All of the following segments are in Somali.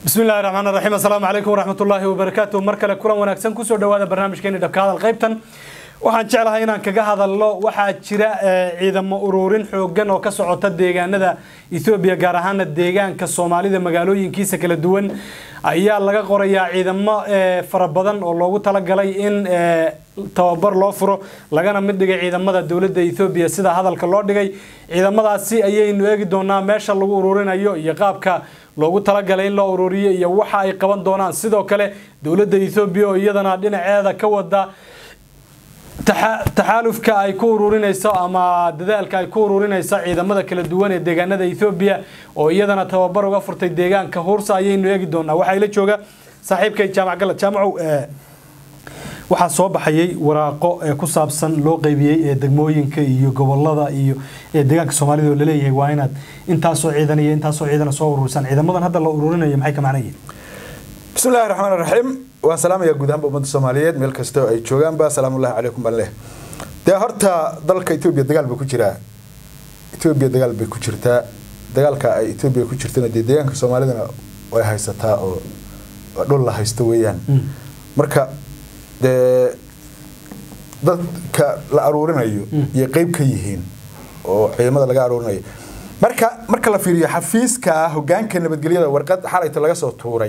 bismi illahi raxmaan raxiim assalaamu calaykum waraxmatullaahi wabarakaatu mar kale kulan wanaagsan kusoo dhawaada barnaamijkeeni dhabka hadal qaybtan waxaan jeclahay inaan kaga hadalno waxaa jira ciidamo ururin xoogan oo ka socota deegaanada ethoobiya gaar ahaana deegaanka soomaalida magaalooyinkiisa kala duwan ayaa laga qorayaa ciidamo fara badan oo loogu talagalay in tababar loo furo lagana mid dhigay ciidamada dowladda ethoobiya sida hadalka loo dhigay ciidamadaasi ayaynu eegi doonaa meesha lagu ururinayo iyo qaabka loogu talagalay in loo ururiyo iyo waxa ay qaban doonaan sidoo kale dowladda ethoobiya oo iyadana dhinaceeda ka wada taxaalufka ay ku ururinayso ama dadaalka ay ku ururinayso ciidamada kala duwan ee deegaanada ethoobiya oo iyadana tababar uga furtay deegaanka huursa ayaynu eegi doonaa waxaa ila jooga saaxiibkay jaamac galad jaamacow waxaa soo baxayay waraaqo ee ku saabsan loo qeybiyey ee degmooyinka iyo gobolada iyo ee deegaanka soomaalida oo laleeyahay waa inaad intaasoo ciidan iyo intaasoo ciidana soo ururisaan ciidamadan hadda la ururinayo maxay ka macnayiin bismi illahi raxmaan raxiim waan salaamayaa guud ahaanba ummadda soomaaliyeed meel kastoo ay joogaanba salaamullahi calaykum baan leh dee horta dalka etoobiya dagaal bay ku jiraa etoobiya dagaal bay ku jirtaa dagaalka ay etoobiya ku jirtana dee deegaanka soomaalidana way haysataa oo dhul la haysto weeyaan marka dee dadka la aruurinayo iyo qeyb ka yihiin oo ciidamada laga aruurinayo marka marka la fiiriyo xafiiska hogaanka nabadgelyada warqad xalayta laga soo tuuray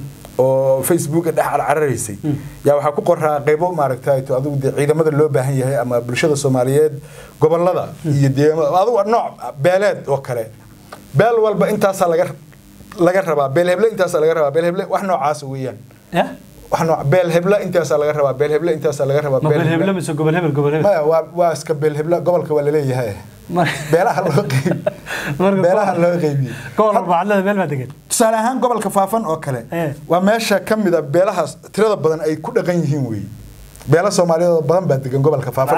oo facebook dhex cararaysay yaa waxaa ku qoraa qeybo maaragtay adigu dee ciidamada loo baahan yahay ama bulshada soomaaliyeed gobolada iyo deegaamada adigu nooc beeleed oo kale beel walba intaasaa laga laga rabaa beel heble intaasaa laga rabaa beel heble wax noocaas weeyaan wax nooc beel heble intaasaa laga rabaa beel heble intaasaa laga rabaa beel heble mise gobol hebel gobol hebel maya waa waa iska beel heble gobolka waa laleeyahay beelaha loo qeyb beelaha loo qeybiyey gobol bacadlada meel baa degan tusaale ahaan gobolka faafan oo kale waa meesha ka mid a beelahaas tirada badan ay ku dhaqan yihiin wey beela soomaaliyeed oo badan baa degan gobolka faafan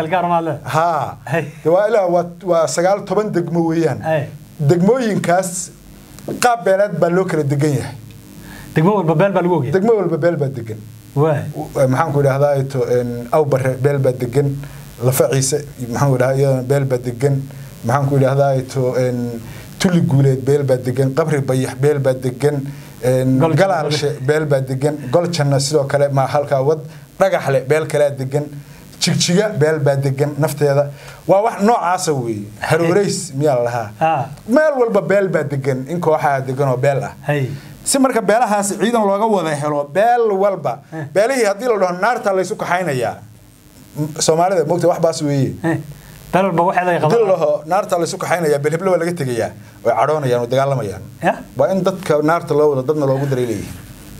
ha waa ilaa waa waa sagaal toban degmo weeyaan degmooyinkaas qaab beeleed baa loo kala degan yahay degmo walba beel baa lagu ogyahay degmo walba beel baa degan maxaan ku idhahdaa to awbare beel baa degan lafa ciise maxaan ku idhahdaa iyadana beel baa degan maxaan ku idhahdaa to tuli guuleed beel baa degan qabri bayax beel baa degan galaalshe beel baa degan goljanna sidoo kale ma halkaa wad dhagaxle beel kalea degan jigjiga beel baa degan nafteeda waa wax noocaasa weeye harooreys miyaa la lahaa meel walba beel baa degan in kooxaha degan oo beel ah si marka beelahaas ciidan looga wada helo beel walba beelihii haddii la dhaho naarta laysu kaxaynayaa soomaalida mogta wax baas weeye hadii la dhaho naarta laysu kaxaynayaa beelheble waa laga tegayaa way cadhoonayaan way dagaalamayaan waa in dadka naarta loo wado dadna loogu daray leeyihi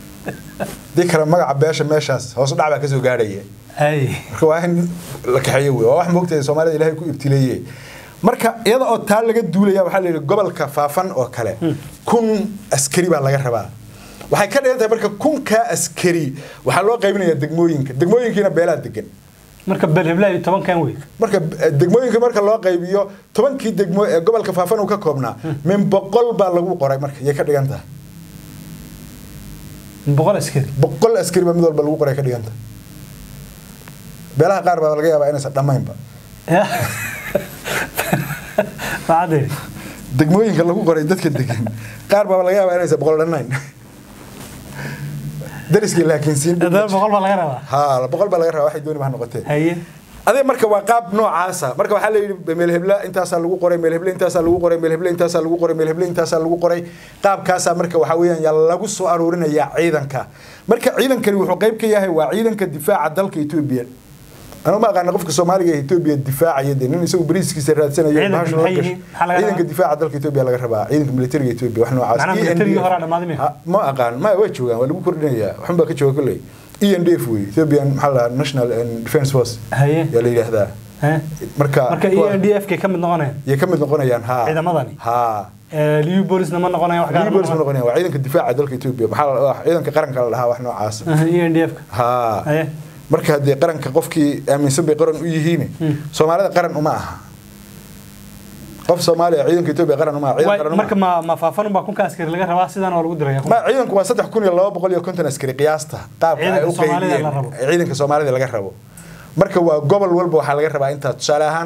dii kale magaca beesha meeshaas hoosu dhac baa kasoo gaadhaya marka waa in la kaxeeyo wey waa wax moogtahay soomaalida ilaahay ku ibtileeye marka iyada oo taa laga duulaya waxaa la yidhi gobolka faafan oo kale kun askari baa laga rabaa waxay ka dhigan tahay marka kunkaa askari waxaa loo qaybinayaa degmooyinka degmooyinkiina beelaa degan marka beelheblaayo tobankan wey marka degmooyinka marka loo qaybiyo tobankii degmo ee gobolka faafan uu ka koobnaa min boqol baa lagu qoray marka yay ka dhigan tahay boqol askari boqol askari baa mid walba lagu qoray ka dhigan tahay beelaha qaar baa laga yaabaa inaysan dhammaynba degmooyinka lagu qoray dadka degan qaar baa laga yaabaa inaysan boqol dhannayn dariskii laakiin siin boqol baa laga rabaa ha boqol baa laga rabaa waxay dooni ba ha noqotee haye adee marka waa qaab noocaasa marka waxaa la yidhi meelhebla intaasaa lagu qoray meelheble intaasaa lagu qoray meelheble intaasaa lagu qoray meelheble intaasaa lagu qoray qaabkaasaa marka waxaa weeyaan yaa lagu soo aruurinayaa ciidanka marka ciidankani wuxuu qayb ka yahay waa ciidanka difaaca dalka etoobiya أنا ما أقول قفك الصومالي إثيوبيا الدفاع يدين إنه يسوي بريس كيس راتسنا يوم ما شو نقش عيدك الدفاع دلك إثيوبيا على ربع عيدك ملتري إثيوبيا وإحنا عايز معناه ملتري هرا ما دمي ما أقول ما وجهه ولا بكرة نيا وحنا بقى كشوا كله إي إن دي فوي إثيوبيا محل ناشونال ديفنس فورس هي يلي هذا marka marka e n d f ka kamid noqonayaan yay kamid noqonayaan ha ciidamadani ha liu bolisna ma noqonayaan wax gaar bolis ma noqonayaan waa ciidanka difaaca dalka Ethiopia maxaa ciidanka qaranka la dhahaa wax noocaas e n d f ha marka haddii qaranka qofkii aaminsan bay qaran u yihiin soomaalida qaran uma aha qof soomaaliya ciidanka etoobiya qaran uma aha ciidan qaran marka ma ma faafan baa kunka askari laga rabaa sidaan oo lagu diraya ma ciidanku waa saddex kun iyo laba boqol iyo konton askari qiyaasta qaabka ay u qaybiyeen ciidanka soomaalida laga rabo marka waa gobol walba waxaa laga rabaa intaa tusaale ahaan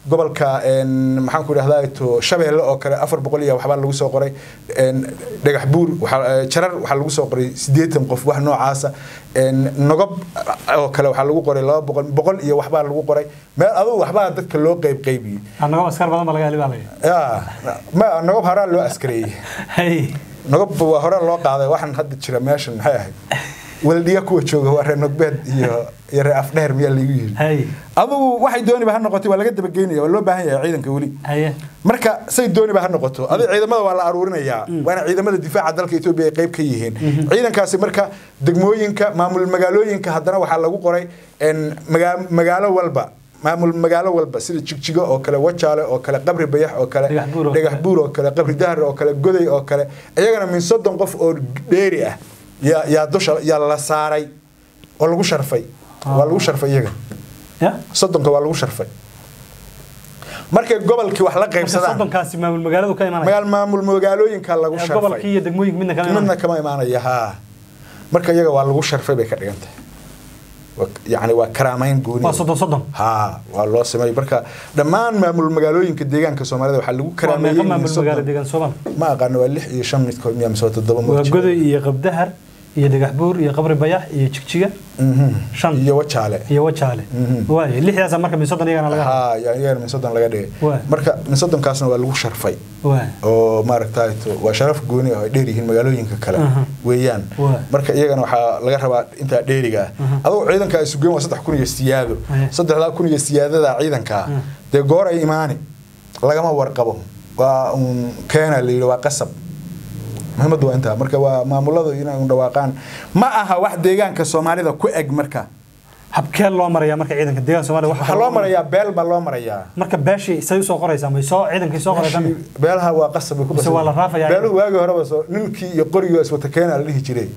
gobolka maxaan ku idhahdaa to shabeelle oo kale afar boqol iyo waxbaa lagu soo qoray dhagax buur jarar waxaa lagu soo qoray siddeetan qof wax noocaasa nogob oo kale waxaa lagu qoray laba boqol boqol iyo waxbaa lagu qoray meel adugu waxbaa dadka loo qeyb qeybiyey nogob askar badan ba laga heli baa laga ya ma nogob horaa loo askareeyey nogob waa hore loo qaaday waxaan hadda jira meeshan maxay ahayd weldhiya kuwa jooga waa reer nogbeed iyo iyo reer afdheer miyaa lagu yiri adugu waxay dooniba ha noqotay waa laga dabageynaya waa loo baahan yahay ciidanka weli marka say dooniba ha noqoto adi ciidamada waa la aruurinayaa waana ciidamada difaaca dalka etoobiya ay qayb ka yihiin ciidankaasi marka degmooyinka maamul magaalooyinka haddana waxaa lagu qoray magaalo walba maamul magaalo walba sida jigjigo oo kale wajaale oo kale qabri bayax oo kale dhagax buur oo kale qabri dahar oo kale goday oo kale iyagana min soddon qof oo dheeri ah yaa yaa dusha yaa la saaray oo lagu sharfay waa lagu sharfay iyaga soddonka waa lagu sharfay markay gobolkii wax la qaybsadaan soddonkaasi maamul magaaladu ka imanaya magaal maamul magaalooyinka lagu sharfay gobolkii iyo degmooyinka midna kama midna kama imaanaya haa marka iyaga waa lagu sharfay bay ka dhigan tahay يعني waa karaamayn gooni waa soddon soddon ha waa loo sameeyay marka dhammaan maamul magaalooyinka deegaanka Soomaalida waxa lagu karaameeyay maamul magaalo deegaan Soomaal ma aqaan waa 6 iyo 5 midkood miyaa mise toddoba waa goday iyo qabdahar iyo dhagax buur iyo qabri bayax iyo jigjiga shan iyo wajaale iyo wajaale waay lixdaas marka min soddon iyagana laga ha iyagana min soddon laga dhigay marka min soddonkaasna waa lagu sharfay oo maaragtay waa sharaf gooni ah ay dheer yihiin magaalooyinka kale weeyaan marka iyagana waxaa laga rabaa intaa dheeriga ah adoo ciidanka ay sugeen waa saddex kun iyo siyaado saddexdaa kun iyo siyaadada ciidanka dee goor ay imaani lagama warqabo waa un keena la yidhi waa qasab muhiimadu waa intaa marka waa maamuladu inay u dhawaaqaan ma aha wax deegaanka soomaalida ku eg marka habkee loo marayaa marka ciidanka deegaanka soomaalida waxaa loo marayaa beel baa loo marayaa marka beeshii say usoo qoraysaa may soo ciidankii soo qoraysaa beelaha waa qasab bay ku mise waa la raafayaa beeluhu waagii horeba soo ninkii iyo qoriga iswata keena la dhihi jiray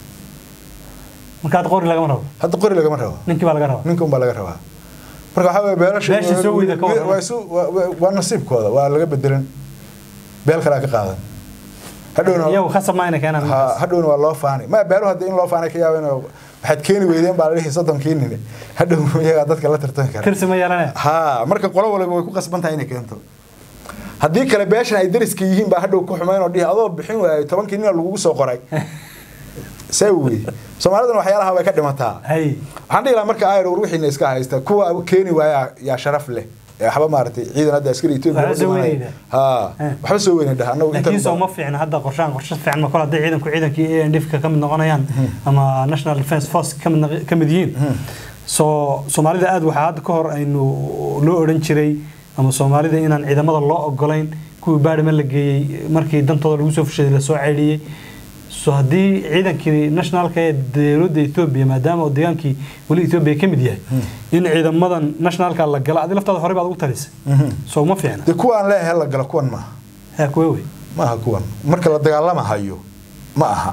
marka hadda qori lagama rabo hadda qori lagama rabo ninkii baa laga rabaa ninka unbaa laga rabaa marka waxaa weeye beelasha beeshii soo weyda ka waa isu waa nasiibkooda waa laga bedelan beel kalaa ka qaadan hadhowna iyagu khasab ma inay keenaan hadhowna waa loo faanay ma beeluhu hadda in loo faanay ka yaaba inuu waxaad keeni weydeen baa la dhihi soddonkii nini hadhow iyagaa dadka la tartami kara tirsi ma yeelanaya ha marka qolo waliba way ku qasban tahay inay keento haddii kale beeshan ay dariska yihiin baa hadhow ku xumayn oo dhihi adoo bixin waayay tobankii nina lagugu soo qoray see wey soomaaliduna waxyaalaha way ka dhimataa waxaan dhihi lahaa marka ayr wixiina iska haysta kuwa keeni waaya yaa sharaf leh waxba maaragtay ciidan hadda askari Ethiopia ha waxba soo weynay dhaha anagu inta soo ma fiicna hadda qorshaan qorshe fiican ma kala hadday ciidanku ciidankii ANDF ka mid noqonayaan ama National Defence Force ka mid yihiin soo Soomaalida aad waxa hadda ka hor aynu loo oran jiray ama Soomaalida inaan ciidamada loo ogolayn kuwii baadhama la geeyay markii dantooda lagu soo fushaday la soo ceeliyay so haddii ciidankii nationalka ee dowladda Ethiopia maadaama uu deegaankii wali Ethiopia ka mid yahay in ciidamadan nationalka la gala adii laftaada hore baad ugu talisay soo ma fiicna de kuwa aan leeyahay la gala kuwan maaha haa kuwa wey maaha kuwan marka la dagaalama hayo ma aha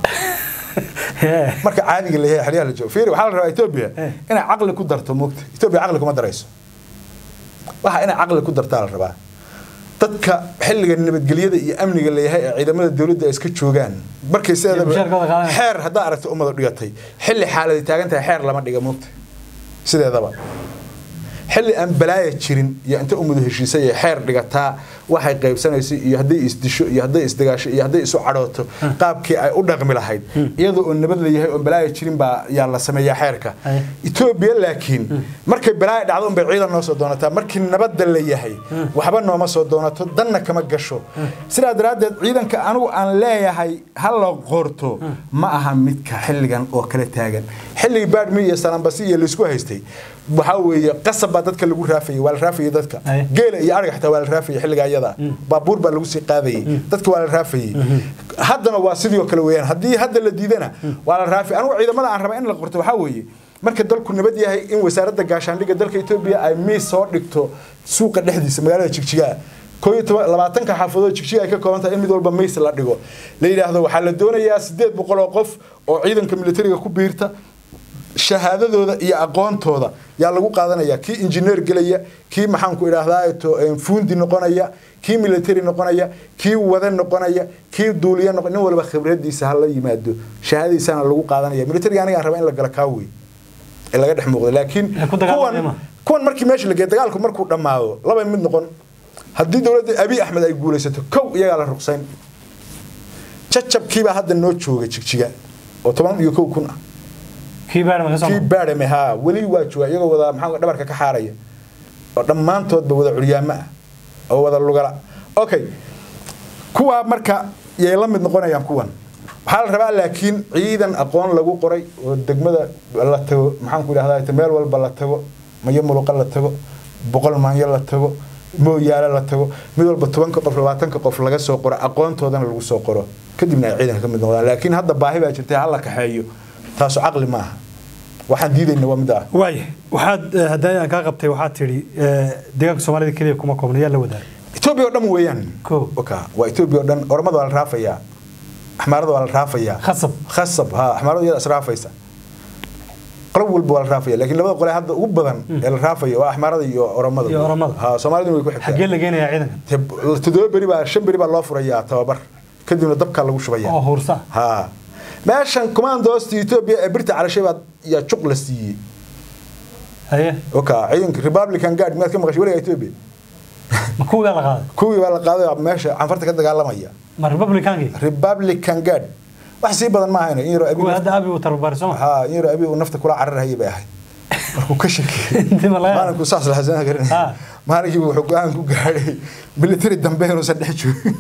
marka caadiga la yahay xeryaha la joogo fiiri waxaa la rabaa Ethiopia inay caqli ku darto moogta Ethiopia caqli kuma darayso waxa inay caqli ku dartaa la rabaa dadka xilliga nabadgelyada iyo amniga leeyahay ee ciidamada dowladda iska joogaan markay sideedaba xeer haddaa aragta ummada dhigatay xilli xaaladi taagan tahay xeer lama dhiga moogta sideedaba xilli aan balaaya jirin iyo inta ummadu heshiisay ee xeer dhigataa waxay qaybsanaysay iyo hadday isdisho iyo hadday isdagaasho iyo hadday isu cadhooto qaabkii ay u dhaqmi lahayd iyadoo oo nabad la yahay oo balaaya jirin baa yaa la sameeyaa xeerka etoobiya laakiin markay balaaya dhacdo unbay ciidan noo soo doonataa markii nabadda la yahay waxba nooma soo doonato danna kama gasho sidaa daraaddeed ciidanka anigu aan leeyahay ha la qorto ma aha midka xilligan oo kala taagan xilligii baadhmi iyo salaambasi iyo laysku haystay waxaa weeye qasab baa dadka lagu raafayay waa la raafayay dadka geela iyo ariga xitaa waa la raafayay xilligaa iyada baabuur baa lagu sii qaadayay dadka waa la raafayay haddana waa sidii oo kale weeyaan haddii hadda la diidana waa la raafay anigu ciidamada aan raba in la qorto waxaa weeye marka dalku nabad yahay in wasaaradda gaashaandhigga dalka etoobiya ay miis soo dhigto suuqa dhexdiisa magaalada jigjigaa koo iyo toban labaatanka xaafadood jigjiga ay ka kooban tahay in mid walba miis la dhigo la yidhaahdo waxaa la doonayaa siddeed boqol oo qof oo ciidanka militariga ku biirta shahaadadooda iyo aqoontooda yaa lagu qaadanaya kii injineer gelaya kii maxaanku idhaahdaa fuundi noqonaya kii military noqonaya kii wada noqonaya kii duuliya noqon nin walba khibradiisa ha la yimaado shahaadadiisana lagu qaadanaya militariga aniga aan raba in la gala kaa wey ee laga dhex muuqdo laakiin Ee ku dagaalamaya kuwan ma? kuwan markii meesha la geeyo dagaalku markuu dhammaado laba mid noqon haddii dowladda abiy axmed ay guulaysato kow iyagaa la ruqsayn jajabkiibaa hadda noo jooga jigjiga oo toban iyo kow kun ah kii baadhama ka soo kii baadhame haa weli waa jooga iyagoo wada maxaa dhabarka ka xaaraya oo dhammaantoodba wada curyaamo ah oo wada lugala okay kuwaa marka yay la mid noqonayaan kuwan waxaa la rabaa laakiin ciidan aqoon lagu qoray oo degmada la tago maxaan ku idhahdaa meel walba la tago mayo muluqa la tago boqol maanyo la tago mooyaale la tago mid walba tobanka qof labaatanka qof laga soo qoro aqoontoodana lagu soo qoro kadibna ay ciidanka ka mid noqdaan laakiin hadda baahi baa jirtay hala kaxeeyo taasu caqli ma aha waxaan diidayna waa mid ah waaya waxaad eh, haddii aan kaa qabtay waxaad tidhi eh, deegaanka soomaalida keliya kuma koobna yaa la wadaagay etoobiya oo dhan weeyaan Kow. oka waa etoobiya oo dhan ormada waa la raafayaa axmaarada waa la raafayaa khasab khasab ha axmaarada iyada israafaysa qolo walba waa la raafaya laakiin labada qole hadda ugu badan ee la raafayo waa axmaarada iyo oromada Iyo oromada. ha soomaaliduna way ku xaggee xigtaa la geenayaa ciidankan Te- toddoba beri baa shan beri baa loo furayaa tababar kadibna dabkaa lagu shubaya oo huursa ha meeshan commandoosta etoobiya ee birta calashay baa yaa juq la siiyey haye oka ciidanka republican guard miyaad ka maqashay weliga etoobiya ma kuwii baa la qaaday kuwii baa la qaaday oo meesha canfarta ka dagaalamaya ma republicankii republican guard wax sii badan ma ahayno in yaroo abi kuwii nafta- hadda abi uu tababaray soo ma ha in yaroo abi uu nafta kula cararahayay bay ahayd markuu ka shakiyey intii ma laga maalinku saas lahasan garan Ha. maalinkii wuxuu go-aan ku gaadhay military dambe inuusan dhex joogin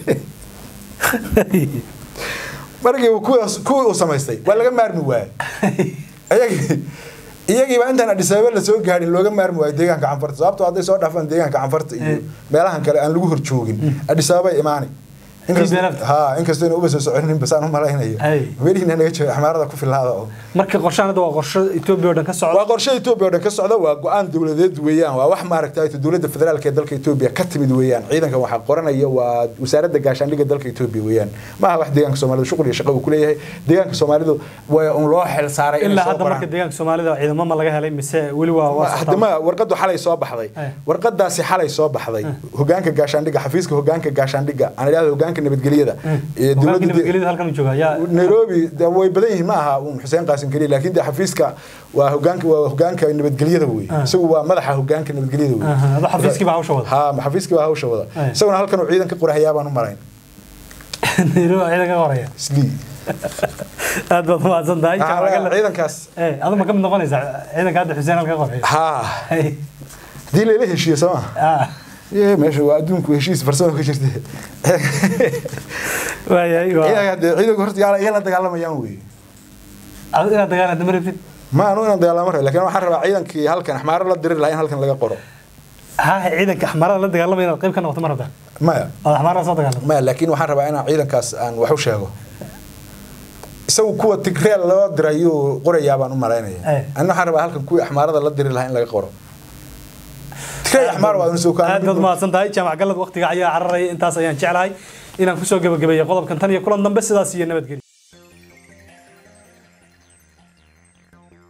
markii uu kuwaas- kuwii uu samaystay waa laga maarmi waayey iyagii iyagiiba intaan Addis Ababa la soo gaadhin looga maarmi waayo deegaanka canfarta sababtoo hadday soo dhaafaan deegaanka canfarta iyo Eh. meelahan kale aan lagu hor joogin Addis Ababa ay imaani Inkastoo- beelafta. ha inkastoo inay uba soo soconin basaan u malaynayo Ay. meelihiina naga jooga xamaarada ku filaada oo marka qorshahan hadda waa qorsho etoobiya oo dhan ka socda waa qorshe Ethiopia oo dhan ka socda waa go'aan dawladeed weeyaan waa wax maaragtay dawladda federaalka ee dalka Ethiopia ka timid weeyaan ciidankan waxa qoranaya waa wasaaradda gaashaandhigga dalka Ethiopia weeyaan ma aha wax deegaanka Soomaalida shuqul iyo shaqo uu ku leeyahay deegaanka Soomaalidu waa un loo xil saaray inay ilaa soo hadda marka qoraan. deegaanka soomaalida ciidamo ma laga helay mise weli waa waa hadda ma warqadu xalay soo baxday Eh. warqadaasi xalay soo baxday hogaanka gaashaandhigga xafiiska hogaanka gaashaandhigga aan idhaahdo hogaanka nabadgelyada ee hogaanka dawladda nabadgelyada halkan uu joogaa yaa nairobi de way badan yihiin ma aha uun xuseen qaasim keliya laakiin de xafiiska waa hogaanka waa hogaanka nabadgelyada wey Ah. isagu waa madaxa hogaanka nabadgelyada wey Aha, adoo xafiiskii baa hawsha wada. ha xafiiskii baa hawsha wada Eh. isaguna halkan uu ciidan ka qorahayaa baan u marayn nairobi ciidan ka horeeya islii aad baad mahadsan tahay Waxaa Jaamac laga- Gallad. ciidankaas Eh, adu ma ka mid noqonaysaa ciidanka hadda xuseen halka qoreeya ha Hey, hadii layla heshiiyo soo ma ah, Yee, meesha waa adduunku heshiis farsamo ka jirta waayahay, waa- ciidanka dee ciidanku horta yaa yaa la dagaalamayaan wey adu inaad dagaalanta ma rabtid ma anu inaan dagaalamo rabo laakiin waxaan rabaa ciidankii halkan axmaaro la diri lahaa in halkan laga qoro ha ciidanka axmarada la dagaalamaya inaad qayb ka noqoto ma rabtaa maya ood axmarada soo dagaalamto maya laakiin waxaan rabaa inaan ciidankaas aan wax u sheego isagu kuwa tigreel loo dirayuu qorayaa baan u malaynaya Eh. anna waxaan rabaa halkan kuwii axmaarada la diri lahaa in laga qoro tigreel axmaar waa inuu soo aad baad mahadsan tahay jaamac gallad waqtiga ayaa cararaya intaas ayaan jeclahay inaan kusoo gebagabeeyo qodobkan tan iyo kulan dambe sidaas iyo nabadgelyo